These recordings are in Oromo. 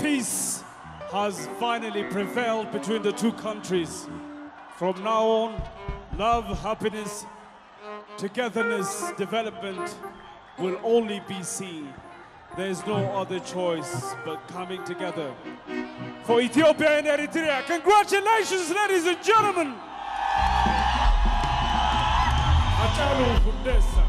peace has finally prevailed between the two countries. From now on, love, happiness, togetherness, development will only be seen. There is no other choice but coming together. For Ethiopia and Eritrea, congratulations, ladies and gentlemen! Hachalu Hundessa.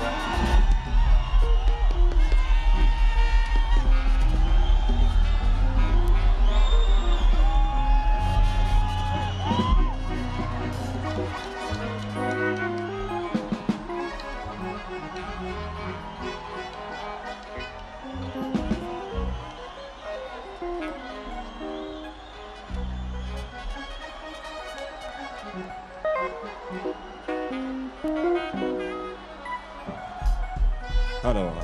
Hello.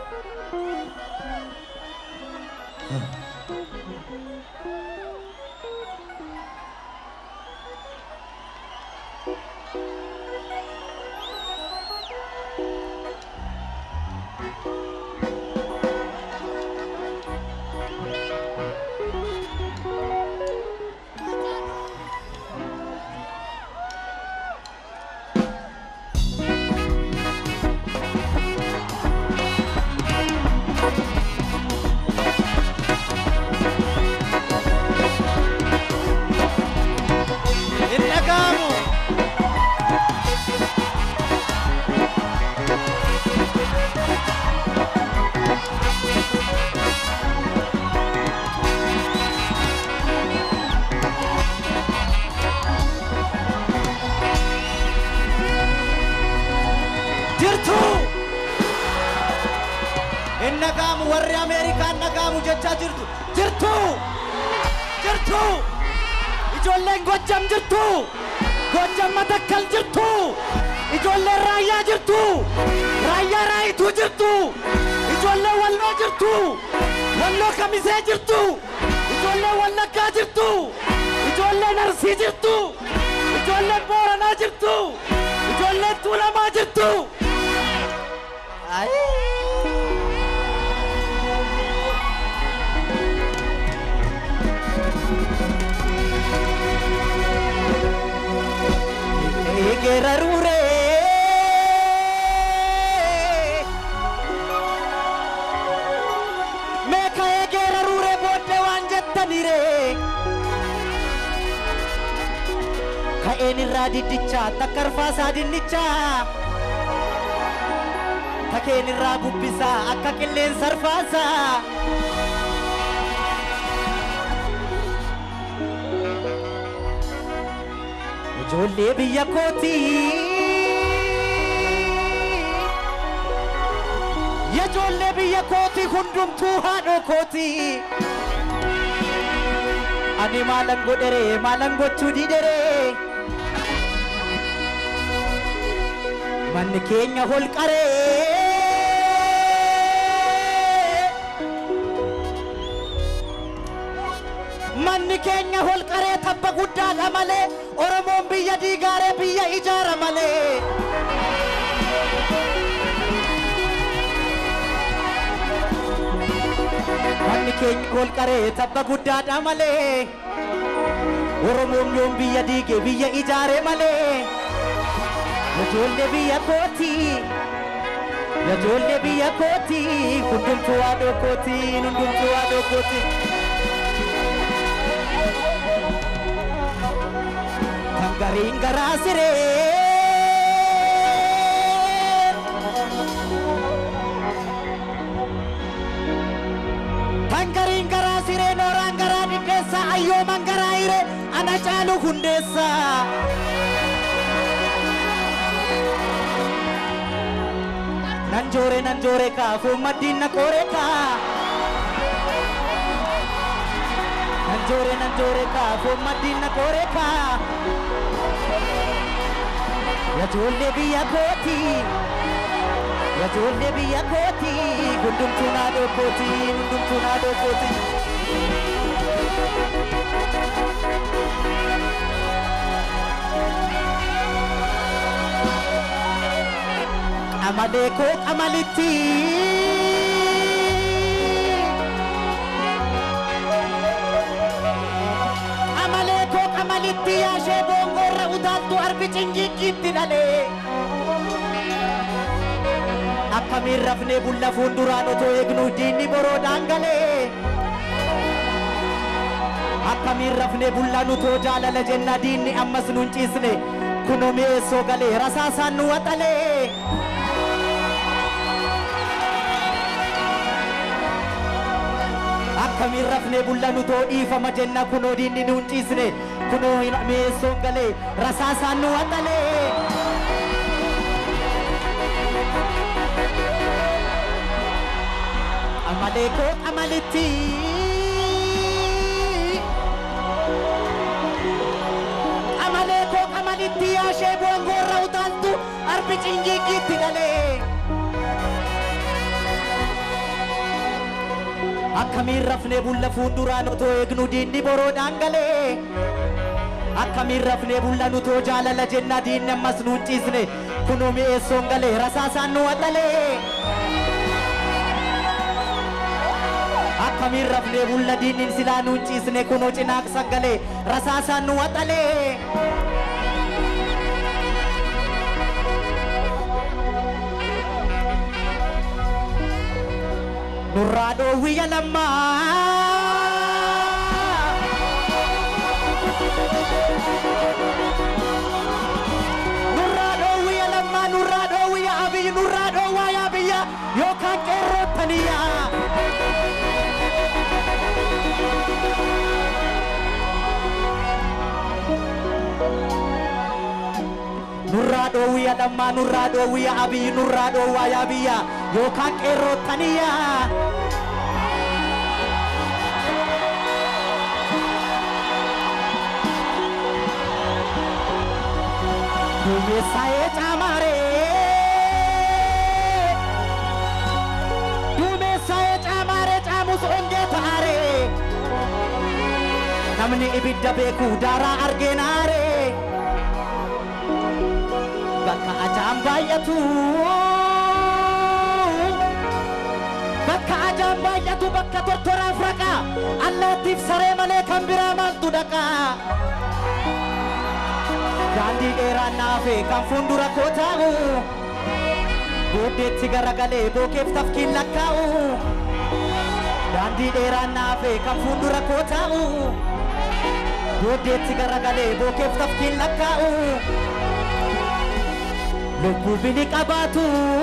hin dhaga'amu. jirtu hin dhaga'amu warri ameerikaan dhaga'amu jechaa jirtu jirtu jirtu. ijoolleen gojjam jirtu gojjam matakkal jirtu ijoolleen raayyaa jirtu raayyaa raayituu jirtu ijoolleen walloo jirtu walloo kamisee jirtu ijoolleen wallaggaa jirtu ijoolleen arsii jirtu ijoolleen booranaa jirtu ijoolleen tuulamaa jirtu egerarure meeka egerarure boodde waan jettanire ka'een irraa diddicha takkarfaasaa dinnicha takeen irraa bubbisaa akka qilleensa arfaasaa ijoollee biyya kootii ijoollee biyya kootii hundumtuu haadhoo kootii ani maalan godhere maalan gochuu didhere manni keenya holqaree manni keenya holqaree tabba guddaadha malee oromoon biyya diigaaree biyya ijaara malee. Manni keenya holqaree tabba guddaadha malee oromoon yoom biyya diige biyya ijaare malee. Ijoollee biyya kooti ijoollee biyya kooti hundumtuu haadhoo kooti hundumtuu haadhoo kooti. gariin garaa siree. Kan gariin garaa siree nooraan garaa diddeessa ayyooman garaa hire ana caalu hundeessa. Nan joore nan joore kaafuu maddiin na qoore kaa. Nan joore nan joore kaafuu maddiin na qoore kaa. Ijoollee biyya kooti ijoollee biyya kooti hundumtuu naadoo kooti hundumtuu naadoo kooti. Qamalee koo qamalitti arbi cingiggiitti dhalee akkamiin rafnee bulla fuulduraan otoo eegnu diinni boroodhaan galee akkamiin rafnee bulla nutoo jaalala jenna diinni ammas nun ciisne kunoo mi'eessoo galee rasaasaan nu waxalee akkamiin rafnee bulla nutoo dhiifama jenna kunoo diinni nun ciisne kunoo mi'eessoon galee rasaasaan nu waxalee amalee koo amalitti amalee koo amalitti yaashee bu'an goorra utaaltu arbi cingiggiitti dhalee akkamiin rafnee bulla fuulduraan otoo eegnu diinni boroodhaan galee akkamiin rafnee bulla nutoo jaalala jenna diinni ammas nuun ciisne kunoo mi'eessoon galee rasaasaan nu waxalee akkamiin rafnee bulla diinnin silaa nuun ciisne kunoo cinaaqsan galee rasaasaan nu waxalee nurraa dhoowwiyya lammaa nurraa dhoowwiyya lammaa nurraa dhoowwiyya abiyyi nurraa dhoowwaa yaa biyya yookaan qeerroottaniyaa nurraa dhoowwiyya lammaa nurraa dhoowwiyya abiyyi nurraa dhoowwaa yaa biyya yookaan qeerroottaniyaa duumessaa'ee caamaaree duumessaa'ee caamaaree caamus ongee ta'aaree namni ibidda beeku daaraa argeenaaree bakka ajaan baay'atu bakka ajaan baay'atu bakka tortoraaf raqa allaattiif saree malee kan biraa maaltu dhaqa daandii dheeraan naafe kan fuuldura koo taa'u booddeetti garagalee bookeef tafkiin lakkaa'u daandii dheeraan naafe kan fuuldura koo taa'u booddeetti garagalee bookeef tafkiin lakkaa'u lubbuu bini qabaatu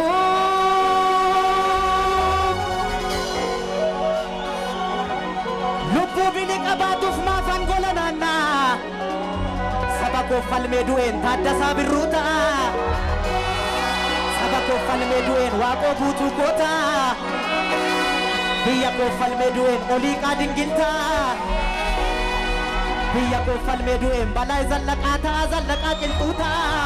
lubbuu bini qabaatuuf maafan gola naannaa saba koo falmee du'een taaddasaa birruu ta'a saba koo falmee du'een waaqoo guutuu goota biyya koo falmee du'een olii qaadingiltaa biyya koo falmee du'een balaa zallaqaa ta'a zallaqaa qilxuu ta'a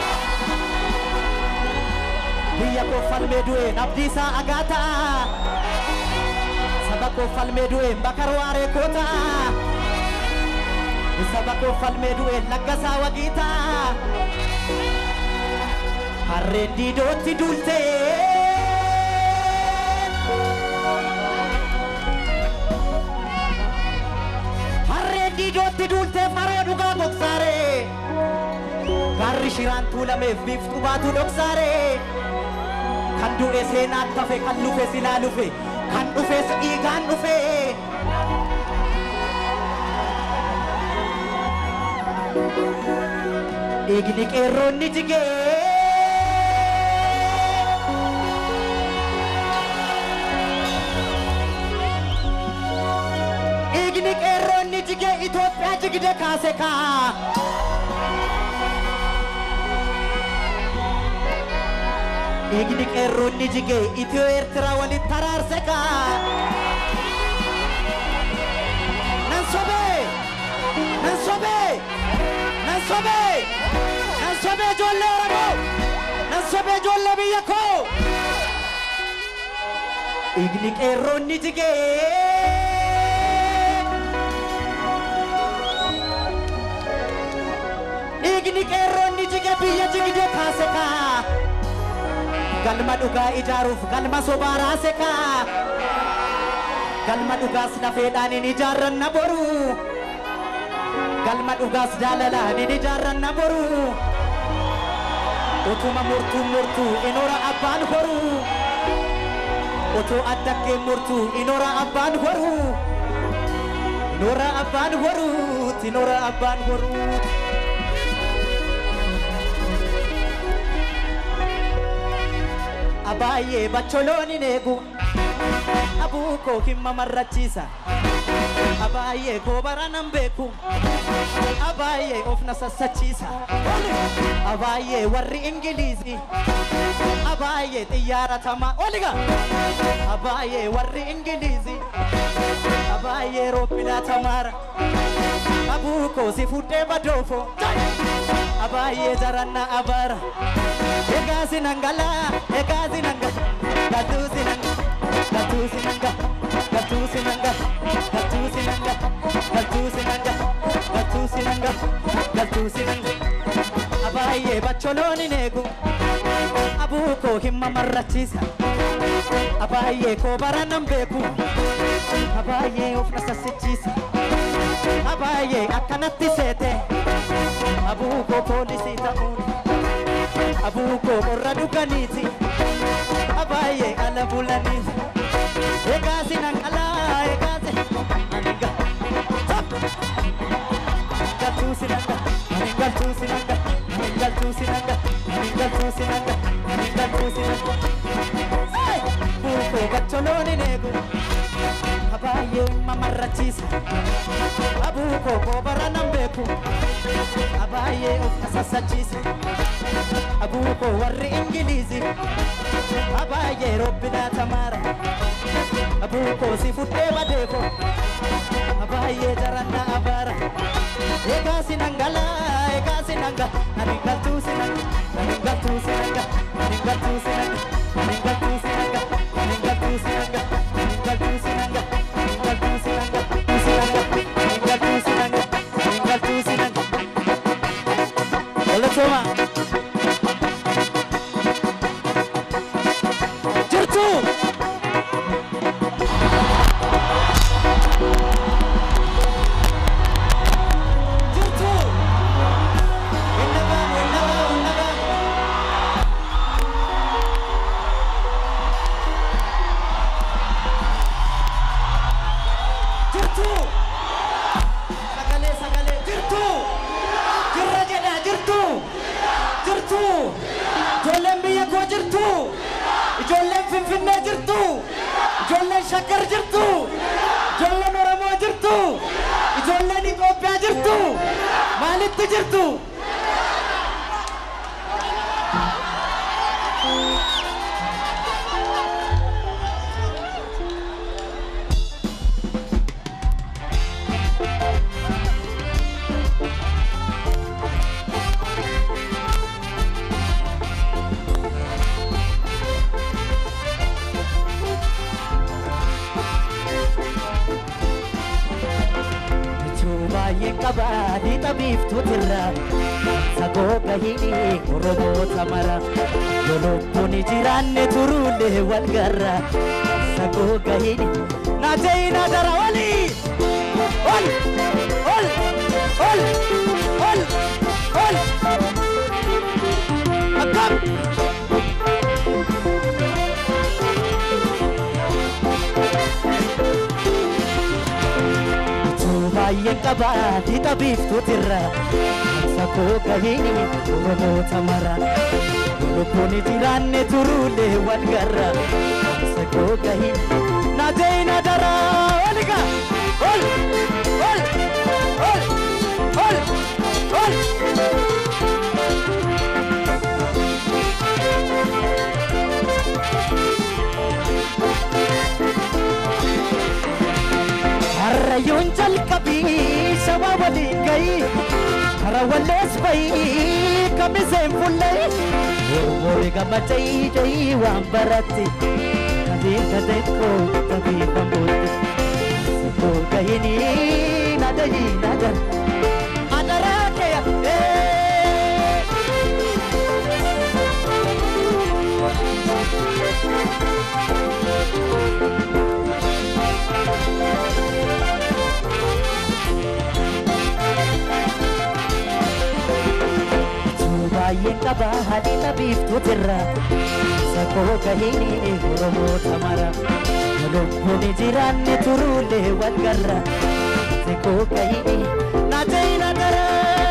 biyya koo falmee du'een abdiisaa agaa ta'a saba koo falmee du'een bakar waaree koo ta'a saba koo falmee du'een laggasaa wagii ta'a harreen diidootti duultee harreen diidootti duultee faroo dhugaa gogsaaree gaarri shiraan tuulameef biiftuu baatu dhoksaaree kan du'e seenaan tafe kan lufe silaa lufe kan dhufes dhiigaan dhufe dhiigni qeerroonni jigee dhiigni qeerroonni jigee Itoophiyaa jigde kaase kaa dhiigni qeerroonni jigee Itiyoo Eertiraa walitti taraarse kaa nan sobee nan sobee nan sobee nan sobee ijoollee Oromoo nan sobee ijoollee biyya koo dhiigni qeerroonni jigee dhiigni qeerroonni jige biyya jigde kaase kaa galma dhugaa ijaaruuf galma sobaa raase kaa galma dhugaas lafeedhaan hin ijaarranna boru galma dhugaas jaalalaan hin ijaarranna boru Utuma murtuu murtuu inoora abbaan horuu. Otoo addakkee murtuu inoora abbaan horuu. Inoora abbaan horuu. Inoora abbaan horuu. Abaayyee bacholooni neegu. Abuu koo himma marrachiisa. Abaayyee goobara nan beeku. Abaayyee of na sassachiisa. Abaayyee warri Ingiliizii. Abaayyee xiyyaara tamaa. Oliga. Abaayyee warri Ingiliizii. Abaayyee roobbilaa tamaara. Abuu koo si fuudhee badoofo. Abaayyee jaranna abaara. Egaa sinangala, egaa sinangala, gatuu sinanga, gatuu sinanga, gatuu sinanga, gatuu sinanga, gatuu sinanga, gatuu sinanga, gatuu sinanga. Abaayyee bacholooni neegu, abuu koo himma marrachiisa. Abaayyee koo bara nan beeku, abaayyee of na sassichiisa. Abaayyee akkanatti seete, abuu koo poolisii ta'uun. abuko qorra dhuganiiti abaayyee ala bulaniiti egaasi nan alaa egaasi aniga galtuusi nanga anin galtuusi nanga anin galtuusi nanga anin galtuusi nanga anin galtuusi nanga buukoo gacholooni neegu abaayyee mamarrachiisa abuukoo koobara nan beeku abaayyee of na sassachiisa abuuko warri ingiliizi abaayyee robbinaa tamaara abuuko si fuddee badeeko abaayyee jaranna abaara egaa sinangala egaa sinanga anin galtuu sinanga anin galtuu sinanga anin galtuu sinanga anin galtuu sinanga anin galtuu sinanga anin galtuu sinanga anin galtuu sinanga sinanga anin galtuu sinanga anin galtuu sinanga Oletoma. jirtu jirtu Winnagaan, winnagaan, winnagaan. jirtu sagalee sagalee jirtu jirra jedha jirtu jirtu ijoolleen biyya koo jirtu ijoolleen finfinnee jirtu ijoolleen shakkar jirtu ijoolleen oromoo jirtu ijoolleen itoophiyaa jirtu maalitti jirtu Bichuu baay'ee qabaa dhiixa biiftuutirra sagoo gahini oromoota mara yoo lubbuun jiraanne turuulee wal garra sagoo gahini na jeyina dara oli ol ol ol ol ol akkam Bichuu baay'ee qabaa dhiixa biiftuutirra sagoo gahini oromoota mara yoo lubbuun jiraanne turuulee wal garra sagoo gahini na jeyina dara oliga ol ol ol ol ol Harrayyuun jalqabii shaba waliin gayii kara wallees bayii kamiseen fullee Oromoon gammadee jayii waan baratti kadeen kadeen koo tabii bambootti Sakoo gahini nadayii nadar adaraa kee ee baay'een qaba haadhina biiftuutirra sakoo gahini oromoota mara lubbuun jiraanne turuulee wal garra sakoo gahini naajayina dara.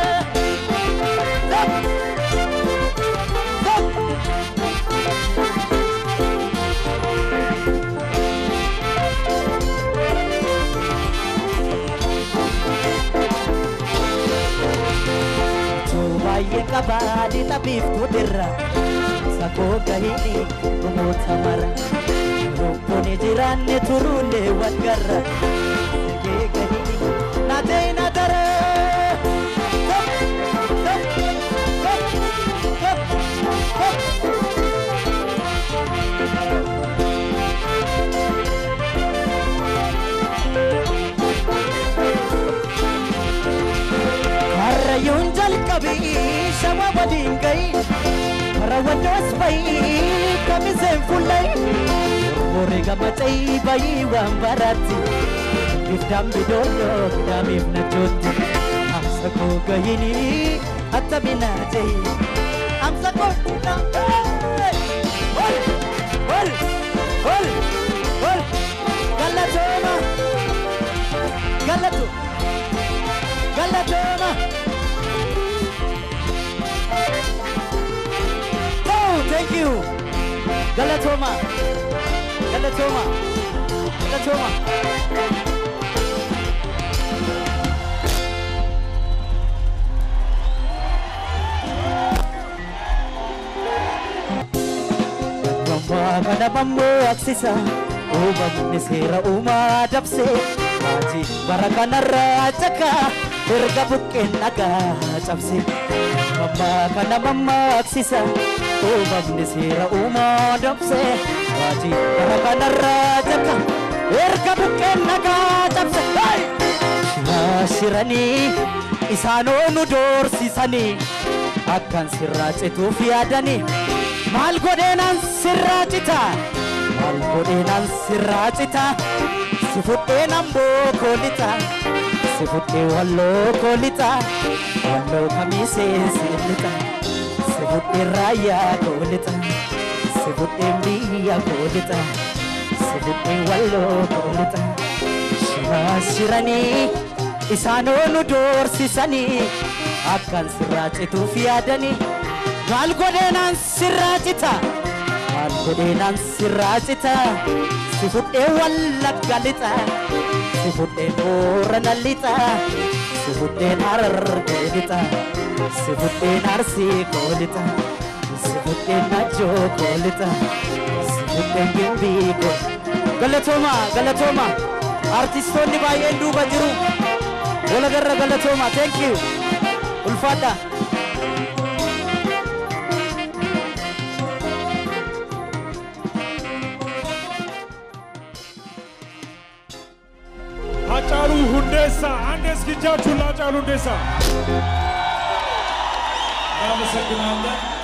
baay'ee qabaadhi tabiiftuutirra sakoo gahini rumoota mara lubbuun jiraanne turuulee wal garra sakee gahini naatee naatara. Karrayyuun jalqabii shama waliin gahi Raawwannoos bayii kamiseen fullayi Warri gamacayii bayii waan baraatti Giftaan bidooloo gidaamiif nachootti Amsa koo gahini atta binaa jahi Amsa koo binaa Ol ol ol ol Galatooma Galatu Galatooma Oh, thank you. Galatoma. Galatoma. Galatoma. Gambaa kana bammoo aksisa uumamni seera uumaa dabse maatii bara kanarraa caka erga buqqeen dhagaa cabse Gambaa kana mammaaksisa uumamni seera uumaa dabse maatii bara kanarraa caka erga buqqeen dhagaa cabse Shiraa shiranii isaanoo nu doorsisanii akkan sirraa cituuf yaadanii maal godheenaan sirraa cita maal godheenaan sirraa cita si fudheen amboo koolixa si fudhee walloo koolixa walloo kamiisee siilixa si fudhee raayyaa koolixa si fudhee biyya koolixa si fudhee walloo koolixa shiraa shiranii isaanoo nu doorsisanii akkan sirraa cituuf yaadanii maal godheenaan sirraa cita maal godheenaan sirraa cita si fudhee wallagga lixa si fudhee boorana lixa si fudheen harargee lixa si fudheen arsii koo lixa si fudheen najjoo koo lixa si fudheen gimbii koo galatooma galatooma artistoonni baay'een duuba jiru walagarra galatooma thank you ulfaadha Haacaaluu Hundeessaa አንድ እስኪ እጃችሁን ለሀጫሉ ሁንዴሳ እናመሰግናለን።